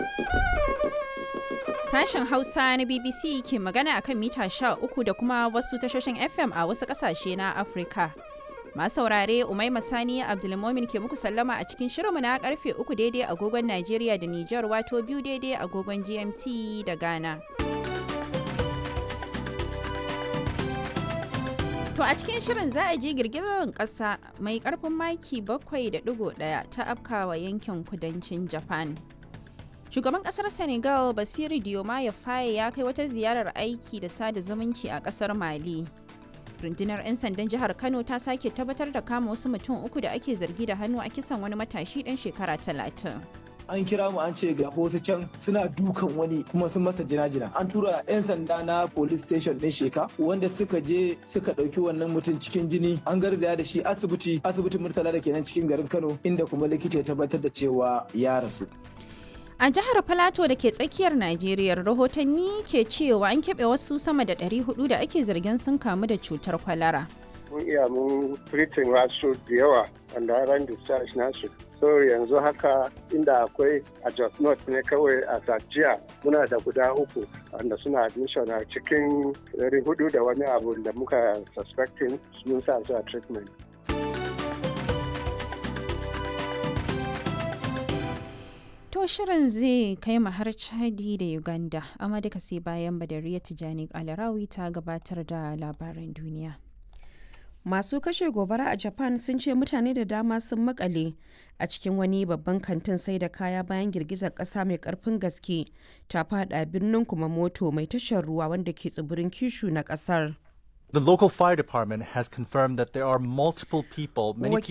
Sashen Hausa na BBC ke magana akan mita uku da kuma wasu tashoshin FM a wasu ƙasashe na Afirka. Masu saurare Umaima Sani Abdulmomin ke muku sallama a cikin shirinmu na karfe uku daidai agogon Najeriya da Nijar wato biyu daidai agogon GMT da Ghana. To a cikin shirin za a ji girgizar ƙasa mai ƙarfin maki 7.1 ta afkawa yankin kudancin Japan. Shugaban ƙasar Senegal Basiru Diomaye Faye ya kai wata ziyarar aiki da sada zumunci a ƙasar Mali. Rundunar 'yan sandan jihar Kano ta sake tabbatar da kama wasu mutum uku da ake zargi da hannu a kisan wani matashi ɗan shekara talatin. an kira mu an ce ga wasu can suna dukan wani kuma sun masa jina-jina an tura 'yan sanda na police station din sheka wanda suka je suka ɗauki wannan mutum cikin jini an garzaya da shi asibiti asibitin murtala da kenan cikin garin kano inda kuma likita ya tabbatar da cewa ya rasu A jihar Filato da ke tsakiyar Najeriya rahotanni ke cewa an keɓe wasu sama da 400 da ake zargin sun kamu da cutar kwalara. mun iya mun treating wasu da yawa wanda ran discharge nasu so yanzu haka inda akwai a Jos North ne kawai a Sajiya muna da guda uku wanda suna admission a cikin dari hudu da wani abu da muka suspecting mun sa su a treatment. To shirin zai kai mu har Chadi da Uganda, amma duka sai bayan Badariya Tijani Alarawi ta gabatar da labaran duniya. Masu kashe gobara a Japan sun ce mutane da dama sun makale a cikin wani babban kantin sai da kaya bayan girgizar ƙasa mai ƙarfin gaske ta fada birnin Kumamoto mai tashar ruwa wanda ke tsibirin Kishu na ƙasar. The local fire department has confirmed that there are multiple people, many people